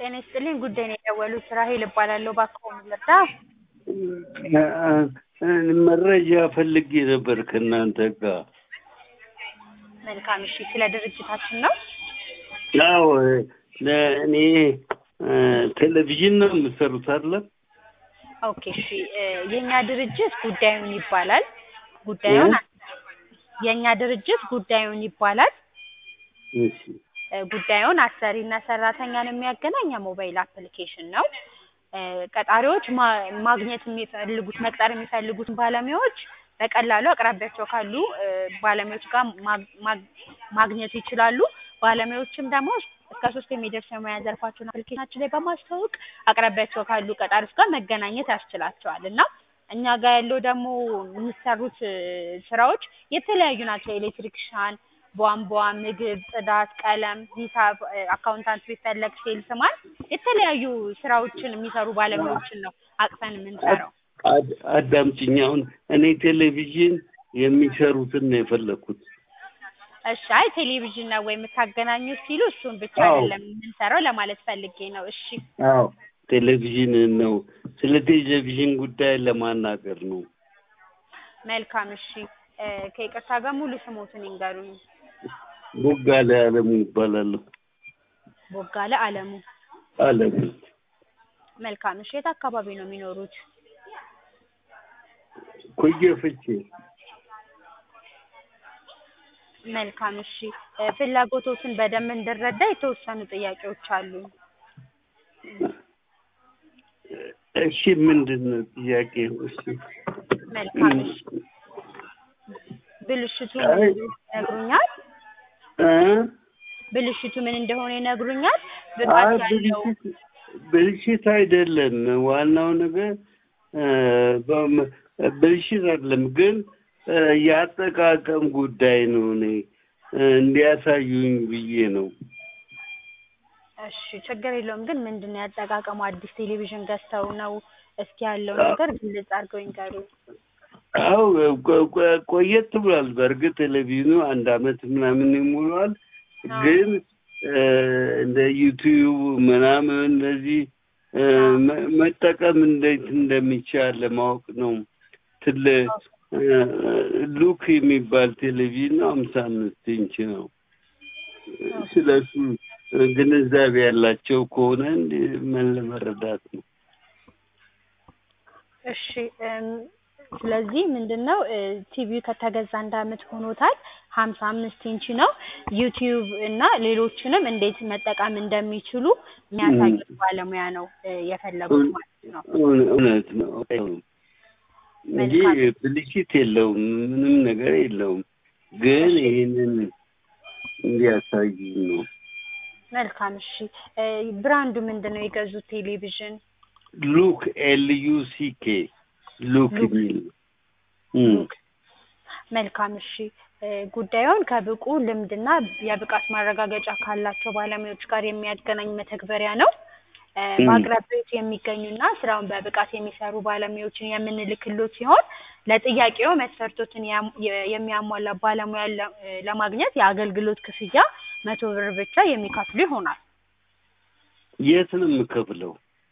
ጤና ይስጥልኝ ጉዳይ ነው የደወሉት ራሄል እባላለሁ እባክዎ ምን ልርዳ? መረጃ ፈልጌ ነበር ከእናንተ ጋር። መልካም እሺ ስለ ድርጅታችን ነው? አዎ እኔ ቴሌቪዥን ነው የምሰሩት አይደለ? ኦኬ እሺ የእኛ ድርጅት ጉዳዩን ይባላል ጉዳዩን የእኛ ድርጅት ጉዳዩን ይባላል እሺ ጉዳዩን አሰሪና ሰራተኛን የሚያገናኝ የሞባይል አፕሊኬሽን ነው። ቀጣሪዎች ማ- ማግኘት የሚፈልጉት መቅጠር የሚፈልጉትን ባለሙያዎች በቀላሉ አቅራቢያቸው ካሉ ባለሙያዎች ጋር ማ- ማ- ማግኘት ይችላሉ። ባለሙያዎችም ደግሞ እስከ ሶስት የሚደርስ የሙያ ዘርፋቸውን አፕሊኬሽናችን ላይ በማስተዋወቅ አቅራቢያቸው ካሉ ቀጣሪዎች ጋር መገናኘት ያስችላቸዋል እና እኛ ጋር ያለው ደግሞ የሚሰሩት ስራዎች የተለያዩ ናቸው። ኤሌክትሪክሻን፣ ቧንቧ፣ ምግብ፣ ጽዳት፣ ቀለም፣ ሂሳብ፣ አካውንታንት ቢፈለግ ሴልስማን የተለያዩ ስራዎችን የሚሰሩ ባለሙያዎችን ነው አቅፈን የምንሰራው። አድ- አዳምጪኝ። አሁን እኔ ቴሌቪዥን የሚሰሩትን ነው የፈለኩት። እሺ አይ ቴሌቪዥን ነው ወይ የምታገናኙት ሲሉ እሱን ብቻ አዎ። አይደለም የምንሰራው ለማለት ፈልጌ ነው። እሺ አዎ ቴሌቪዥን ነው። ስለ ቴሌቪዥን ጉዳይ ለማናገር ነው። መልካም እሺ እ ከይቅርታ ጋር ሙሉ ስሞትን ይንገሩኝ። ቦጋለ አለሙ ይባላለሁ። ቦጋለ አለሙ። አለሙ መልካም እሺ የት አካባቢ ነው የሚኖሩት? ኮየ ፍቼ መልካም እሺ እ ፍላጎቶትን በደንብ እንድረዳ የተወሰኑ ጥያቄዎች አሉኝ። እሺ ምንድን ነው ጥያቄው? እሺ መልካም እሺ ብልሽቱ ምን አይ- እንደሆነ ይነግሩኛል? እ? ብልሽቱ ምን እንደሆነ ይነግሩኛል? አይ ብቃት ያለው ብልሽት ብልሽት አይደለም። ዋናው ነገር እ በም- ብልሽት አይደለም፣ ግን እ የአጠቃቀም ጉዳይ ነው። እኔ እ እንዲያሳዩኝ ብዬ ነው። እሺ ችግር የለውም። ግን ምንድን ነው ያጠቃቀሙ? አዲስ ቴሌቪዥን ገዝተው ነው? እስኪ ያለው አዎ። ነገር ግልጽ አድርገው ይንገሩኝ። አው ቆ- ቆ- ቆየት ብሏል። በእርግጥ ቴሌቪዥኑ አንድ አመት ምናምን ይሞላዋል። አዎ። ግን እ እንደ ዩቲዩብ ምናምን እነዚህ እ መ- መጠቀም እንዴት እንደሚቻል ለማወቅ ነው። ትል እ ሉክ የሚባል ቴሌቪዥን ነው። ሀምሳ አምስት ኢንች ነው። ስለሱ ግንዛቤ ያላቸው ከሆነ እንዲ ምን ለመረዳት ነው። እሺ እም፣ ስለዚህ ምንድን ነው እ ቲቪው ከተገዛ አንድ አመት ሆኖታል። ሀምሳ አምስት ኢንች ነው። ዩቲዩብ እና ሌሎችንም እንዴት መጠቀም እንደሚችሉ የሚያሳዩት ባለሙያ ነው እ የፈለጉት ማለት ነው። እውነ- እውነት ነው እንጂ መልካም። ብልሽት የለውም፣ ምንም ነገር የለውም። ግን ይህንን እንዲያሳዩ ነው። መልካም እሺ እ ብራንዱ ምንድን ነው የገዙት ቴሌቪዥን? ሉክ ኤል ዩ ሲ ኬ ሉክ ሉክ። የሚል ነው። እም። መልካም እሺ እ ጉዳዩን ከብቁ ልምድና የብቃት ማረጋገጫ ካላቸው ባለሙያዎች ጋር የሚያገናኝ መተግበሪያ ነው። እ ም። በአቅራቢያዎት የሚገኙና ስራውን በብቃት የሚሰሩ ባለሙያዎችን የምንልክሎት ሲሆን ለጥያቄው መስፈርቶችን ያም- የ- የሚያሟላ ባለሙያ ለ- እ ለማግኘት የአገልግሎት ክፍያ መቶ ብር ብቻ የሚከፍሉ ይሆናል። የት ነው የምከፍለው?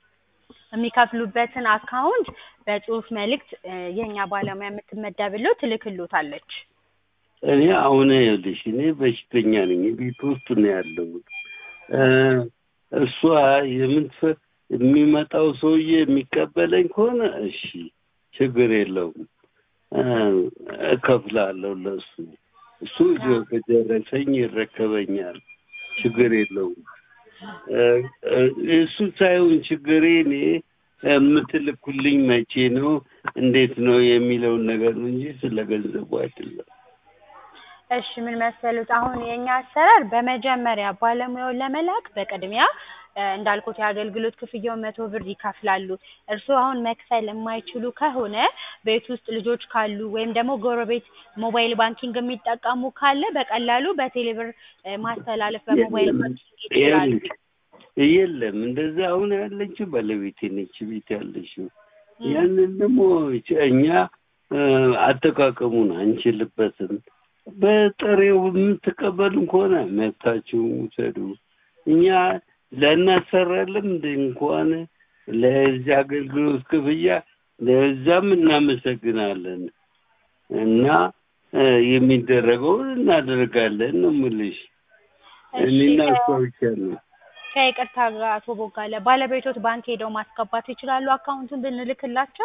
የሚከፍሉበትን አካውንት በጽሁፍ መልእክት እ የእኛ ባለሙያ የምትመደብለው ትልክሎታለች። እኔ አሁን ይኸውልሽ እኔ በሽተኛ ነኝ። ቤት ውስጥ ነው ያለሁት። እ እሷ የምትፈ የሚመጣው ሰውዬ የሚቀበለኝ ከሆነ እሺ ችግር የለውም እ እከፍላለሁ ለእሱ። እሱ ይዞ ከደረሰኝ ይረከበኛል። ችግር የለውም። እ እ እሱ ሳይሆን ችግሬ እኔ የምትልኩልኝ መቼ ነው እንዴት ነው የሚለውን ነገር ነው እንጂ ስለ ገንዘቡ አይደለም። እሺ ምን መሰሉት፣ አሁን የኛ አሰራር በመጀመሪያ ባለሙያውን ለመላክ በቅድሚያ እ እንዳልኩት የአገልግሎት ክፍያውን መቶ ብር ይከፍላሉ። እርስዎ አሁን መክፈል የማይችሉ ከሆነ ቤት ውስጥ ልጆች ካሉ ወይም ደግሞ ጎረቤት ሞባይል ባንኪንግ የሚጠቀሙ ካለ በቀላሉ በቴሌብር እ ማስተላለፍ በሞባይል የለም ባንኪንግ ይችላሉ። ይኸውልሽ፣ የለም እንደዛ አሁን ያለችው ባለቤቴ ነች ቤት ያለችው። ም፣ ያንን ደግሞ እኛ እ አጠቃቀሙን አንችልበትም። በጥሬው የምትቀበሉን ከሆነ መብታችሁን ውሰዱ። እኛ ለእናሰራለን እንደ እንኳን ለዚህ አገልግሎት ክፍያ ለዛም እናመሰግናለን እና እ፣ የሚደረገውን እናደርጋለን ነው የምልሽ። እሺ እኔና ከ- እሷ ብቻ ነው። ከይቅርታ ጋር አቶ ቦጋለ ባለቤቶት ባንክ ሄደው ማስገባት ይችላሉ አካውንቱን ብንልክላቸው?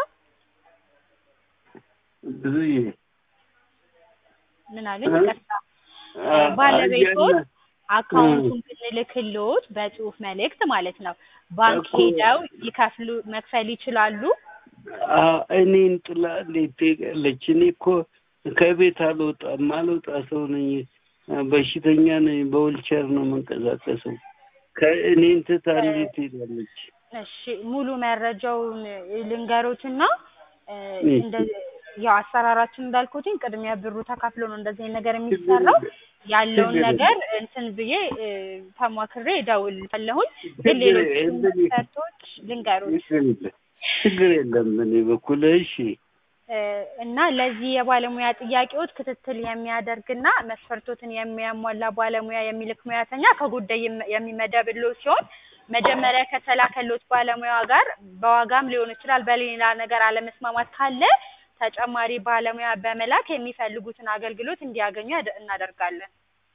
ብዙዬ ምን አለኝ? እ? ይቅርታ ባለቤቶት አያና- አካውንቱን ብንልክልዎት በጽሁፍ መልእክት ማለት ነው ባንክ እኮ- ሄደው ይከፍሉ መክፈል ይችላሉ? አ- እኔን ጥላ እንዴት ትሄዳለች? እኔ እኮ ከቤት አልወጣም፣ አልወጣ ሰው ነኝ። በሽተኛ ነኝ። በውልቸር ነው መንቀሳቀሰው። ከእኔን ትታ እንዴት ትሄዳለች? እሺ ሙሉ መረጃውን ልንገሮትና እ፣ እሺ። እንደ ያው አሰራራችን እንዳልኩትኝ ቅድሚያ ብሩ ተካፍሎ ነው እንደዚህ አይነት ነገር የሚሰራው። ያለውን ችግር ነገር እንትን ብዬ እ፣ ተሟክሬ እደውልልሃለሁኝ። ግን ችግር ሌሎች የለም። መስፈርቶች ልንገሮች ችግር የለም። ችግር የለም። በእኔ በኩል እሺ። እ፣ እና ለዚህ የባለሙያ ጥያቄዎች ክትትል የሚያደርግና መስፈርቶትን የሚያሟላ ባለሙያ የሚልክ ሙያተኛ ከጉዳይ የም- የሚመደብልዎ ሲሆን መጀመሪያ ከተላከሎት ባለሙያ ጋር በዋጋም ሊሆን ይችላል በሌላ ነገር አለመስማማት ካለ ተጨማሪ ባለሙያ በመላክ የሚፈልጉትን አገልግሎት እንዲያገኙ ያደ- እናደርጋለን።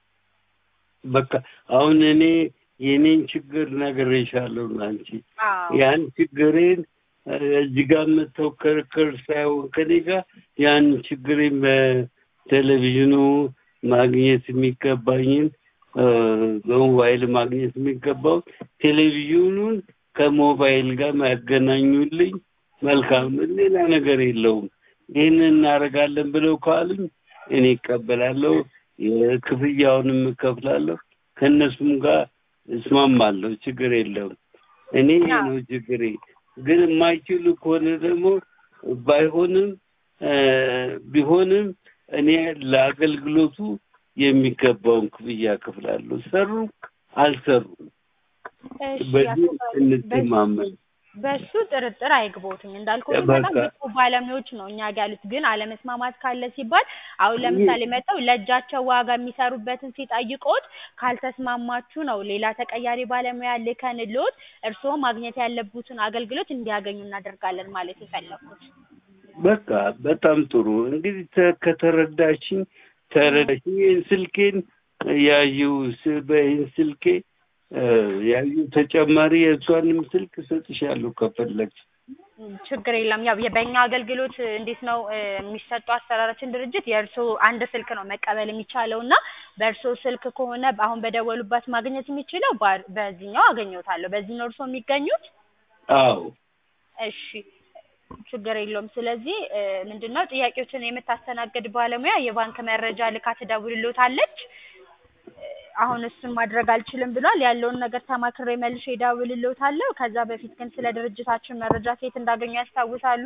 በቃ አሁን እኔ የኔን ችግር ነግሬሻለሁ አንቺ አዎ ያን ችግሬን እ፣ እዚህ ጋር መተው ክርክር ሳይሆን ከኔ ጋር ያን ችግሬን በቴሌቪዥኑ ማግኘት የሚገባኝን እ፣ በሞባይል ማግኘት የሚገባው ቴሌቪዥኑን ከሞባይል ጋር ያገናኙልኝ መልካም፣ ሌላ ነገር የለውም። ይህንን እናደርጋለን ብለው ካሉኝ እኔ እቀበላለሁ፣ የክፍያውንም እከፍላለሁ፣ ከእነሱም ጋር እስማማለሁ። ችግር የለውም። እኔ ይሄ ነው ችግሬ። ግን የማይችሉ ከሆነ ደግሞ ባይሆንም እ፣ ቢሆንም እኔ ለአገልግሎቱ የሚገባውን ክፍያ እከፍላለሁ። ሰሩ አልሰሩም፣ እሺ በዚህ አቶ ባለ- እንተማመን። በሱ ጥርጥር አይግቦትኝ እንዳልኩት በቃ። በጣም ብቁ ባለሙያዎች ነው እኛ ጋር ያሉት። ግን አለመስማማት ካለ ሲባል አሁን ለምሳሌ መጥተው ለእጃቸው ዋጋ የሚሰሩበትን ሲጠይቁት ካልተስማማችሁ ነው ሌላ ተቀያሪ ባለሙያ ልከንልዎት እርስዎ ማግኘት ያለቡትን አገልግሎት እንዲያገኙ እናደርጋለን ማለት የፈለኩት። በቃ በጣም ጥሩ እንግዲህ ተ- ከተረዳሽኝ ተረዳሽኝ። ይህን ስልኬን ያዩ በይህን ስልኬ እ፣ ያዩ ተጨማሪ የእሷንም ስልክ እሰጥሻለሁ ከፈለግሽ። ም፣ ችግር የለም። ያው በእኛ አገልግሎት እንዴት ነው እ፣ የሚሰጠው አሰራራችን ድርጅት የእርስዎ አንድ ስልክ ነው መቀበል የሚቻለው እና በእርስዎ ስልክ ከሆነ አሁን በደወሉባት ማግኘት የሚችለው ባ- በዚህኛው አገኘዎታለሁ። በዚህ ነው እርስዎ የሚገኙት? አዎ እሺ ችግር የለውም። ስለዚህ እ፣ ምንድነው ጥያቄዎችን የምታስተናግድ ባለሙያ የባንክ መረጃ ልካ ትደውልልዎታለች። እ፣ አሁን እሱን ማድረግ አልችልም ብሏል። ያለውን ነገር ተማክሬ መልሼ እደውልልዎታለሁ። ከዛ በፊት ግን ስለ ድርጅታችን መረጃ ከየት እንዳገኙ ያስታውሳሉ?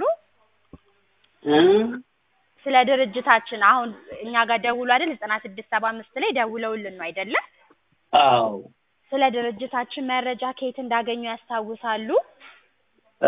እ? ስለ ድርጅታችን አሁን እኛ ጋር ደውሎ አይደል ዘጠና ስድስት ሰባ አምስት ላይ ደውለውልን ነው አይደለ? አዎ ስለ ድርጅታችን መረጃ ከየት እንዳገኙ ያስታውሳሉ? እ፣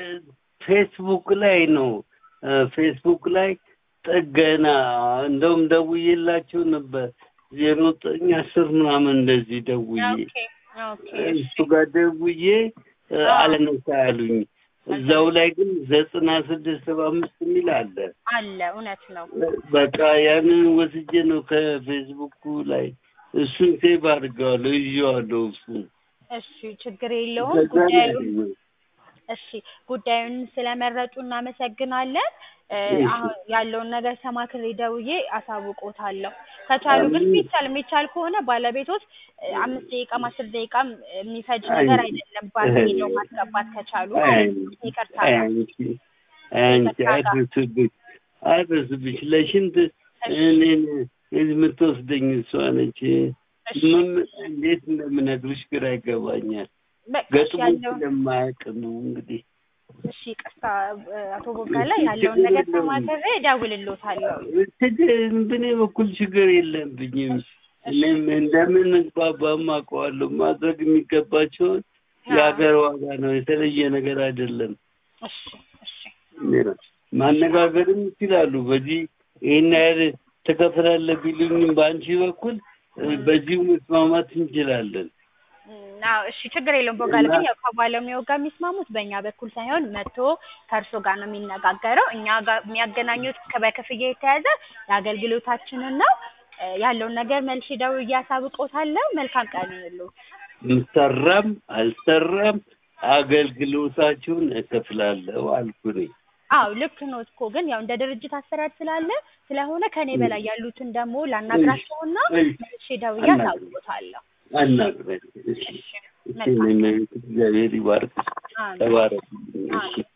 ፌስቡክ ላይ ነው እ፣ ፌስቡክ ላይ ጥገና እንደውም ደውዬላቸው ነበር ዜሮ ዘጠኝ አስር ምናምን እንደዚህ ደውዬ ኦኬ ኦኬ እሱ ጋር ደውዬ እ፣ አዎ። አለነሳ ያሉኝ እዛው ላይ ግን ዘጠና ስድስት ሰባ አምስት የሚል አለ። አለ እውነት ነው። በቃ ያንን ወስጄ ነው ከፌስቡኩ ላይ እሱን ሴቭ አድርገዋለሁ ይዤዋለሁ። እሱን እሺ ችግር የለውም። ከዛ ነው ጉዳዩን ያገኘሁት። እሺ ጉዳዩን ስለመረጡ እናመሰግናለን። እ፣ እሺ። አሁን ያለውን ነገር ተማክሬ ደውዬ አሳውቆታለሁ። ከቻሉ ግን የሚቻል የሚቻል ከሆነ ባለቤቶች እ፣ አምስት ደቂቃም አስር ደቂቃም የሚፈጅ ነገር አይ፣ አይደለም። ባንክ ሄደው ማስገባት ከቻሉ አይ፣ ማለት ነው። ይቅርታ አይ፣ ጋር አንቺ አንቺ አድርስብሽ አድርስብሽ ለሽንት እኔን የምትወስደኝ እሷ ነች። እሺ ምን እንዴት እንደምነግርሽ ግራ ይገባኛል። በቃ እሺ ገጥሞ ያለውን ስለማያውቅ ነው እንግዲህ እሺ ይቅርታ እ፣ አቶ ቦጋለ ያለውን ነገር ተማክሬ እደውልልዎታለሁ። ችግር በእኔ በኩል ችግር የለብኝም። እኔም እንደምን ግባባም አውቀዋለሁ። ማድረግ የሚገባቸውን የሀገር ዋጋ ነው፣ የተለየ ነገር አይደለም። እሺ እሺ ማነጋገርም ይችላሉ። በዚህ ይህን ያህል ትከፍላለህ ቢሉኝም በአንቺ በኩል እ፣ በዚሁ መስማማት እንችላለን። እና እሺ ችግር የለውም ቦጋለ ግን ያው ከባለሙያው ጋር የሚስማሙት በእኛ በኩል ሳይሆን መጥቶ ከእርሶ ጋር ነው የሚነጋገረው እኛ ጋር የሚያገናኙት ከ- በክፍያ የተያዘ የአገልግሎታችንን ነው እ ያለውን ነገር መልሼ ደውዬ አሳውቅዎታለሁ መልካም ቀን ይሁንልዎት ሰራም አልሰራም አገልግሎታችሁን እከፍላለሁ አልኩኝ። አዎ ልክ ኖት እኮ ግን ያው እንደ ድርጅት አሰራር ስላለ ስለሆነ ከኔ በላይ ያሉትን ደግሞ ላናግራቸውና እሺ፣ መልሼ ደውዬ አናግረኝ። አሳውቅዎታለሁ አናግረኝ። እሺ፣ እሺ እሺ፣ መልካም እኔም እግዚአብሔር ይባርክ። አሜን ተባረክ። እሺ